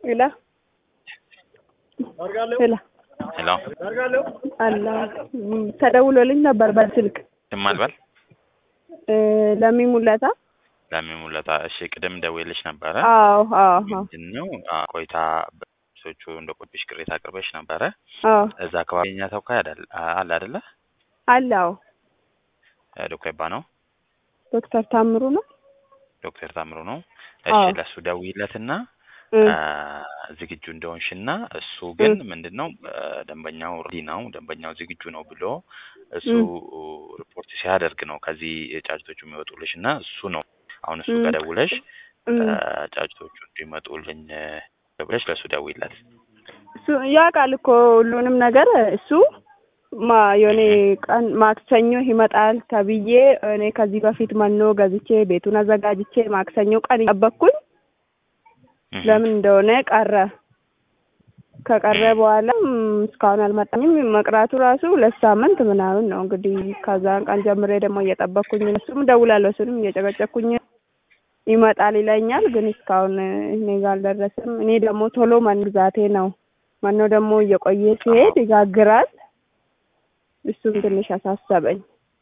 ሄሎ ሄሎ ሄሎ አላ ተደውሎልኝ ነበር በስልክ ስም አልበል እ ለሚሙለታ ለሚሙለታ እሺ ቅድም ደውዬልሽ ነበረ አዎ አዎ አዎ ምንድን ነው አ፣ ቆይታ በሶቹ እንደ ቆብሽ ቅሬታ አቅርበሽ ነበረ አዎ እዛ አካባቢ የኛ ተወካይ አይደል አለ አይደለ አለ አዎ እ፣ ዶክተር ባ ነው ዶክተር ታምሩ ነው ዶክተር ታምሩ ነው እሺ አዎ ለእሱ ደውይለትና እ አ፣ ዝግጁ እንደሆንሽና እሱ ግን ምንድን ነው አ፣ ደንበኛው ሬዲ ነው ደንበኛው ዝግጁ ነው ብሎ እሱ ሪፖርት ሲያደርግ ነው ከዚህ ጫጭቶቹ የሚወጡልሽ እና እሱ ነው አሁን እሱ እ ጋር ደውለሽ እ አ፣ ጫጭቶቹ እንዲመጡልኝ አ፣ ብለሽ ለእሱ ደውይለት እሱ ያውቃል እኮ ሁሉንም ነገር እሱ ማ የሆነ ቀን ማክሰኞ ይመጣል ተብዬ እኔ ከዚህ በፊት መኖ ገዝቼ ቤቱን አዘጋጅቼ ማክሰኞ ቀን ጠበቅኩኝ። እህ፣ ለምን እንደሆነ ቀረ። ከቀረ በኋላ ም፣ እስካሁን አልመጣኝም። መቅራቱ ራሱ ሁለት ሳምንት ምናምን ነው እንግዲህ። ከዛን ቀን ጀምሬ ደግሞ እየጠበቅኩኝ ነው። እሱም እደውላለሁ፣ እሱንም እየጨቀጨኩኝ ይመጣል ይለኛል፣ ግን እስካሁን እኔ ጋር አልደረሰም። እኔ ደግሞ ቶሎ መንግዛቴ ነው። መኖ ደግሞ እየቆየ ሲሄድ ይጋግራል። እሱም ትንሽ አሳሰበኝ።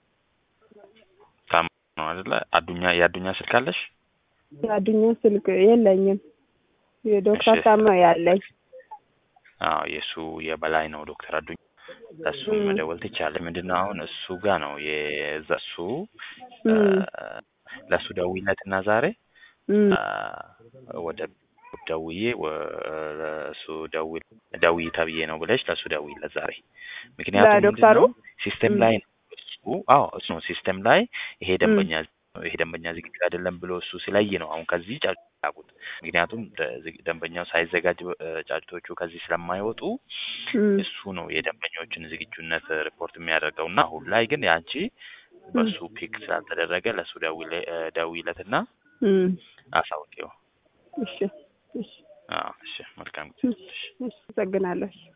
ታም ነው አይደለ አዱኛ የአዱኛ ስልክ አለሽ የአዱኛ ስልክ የለኝም። የዶክተር እሺ ታም ነው ያለኝ። አዎ የእሱ የበላይ ነው ዶክተር አዱኛ ለእሱ እም፣ መደወል ትቻለሽ ምንድን ነው አሁን እሱ ጋር ነው የዛ እሱ አ፣ እም፣ ለእሱ ደውይለትና ዛሬ እም፣ አ፣ ወደ ደውዬ ወ- ለእሱ ደውል ደውይ ተብዬ ነው ብለሽ ለእሱ ደውይለት ዛሬ ምክንያቱም ምንድን ለዶክተሩ ነው ሲስተም እም፣ ላይ ነው እሱ አዎ እሱ ነው ሲስተም ላይ ይሄ እም፣ ደንበኛ ይሄ ደንበኛ ዝግጁ አይደለም ብሎ እሱ ሲለይ ነው አሁን ከዚህ ጫጩት ያቁት ምክንያቱም ደ- ዝግ- ደንበኛው ሳይዘጋጅ እ፣ ጫጩቶቹ ከዚህ ስለማይወጡ እም፣ እሱ ነው የደንበኞችን ዝግጁነት ሪፖርት የሚያደርገው እና አሁን ላይ ግን ያንቺ እም፣ በሱ ፒክ ስላልተደረገ ለእሱ ደውይለ- እ፣ ደውይለትና እም። አሳውቂው እሺ እሺ አዎ እሺ መልካም ጊዜ እሺ፣ እሺ፣ አመሰግናለሁ።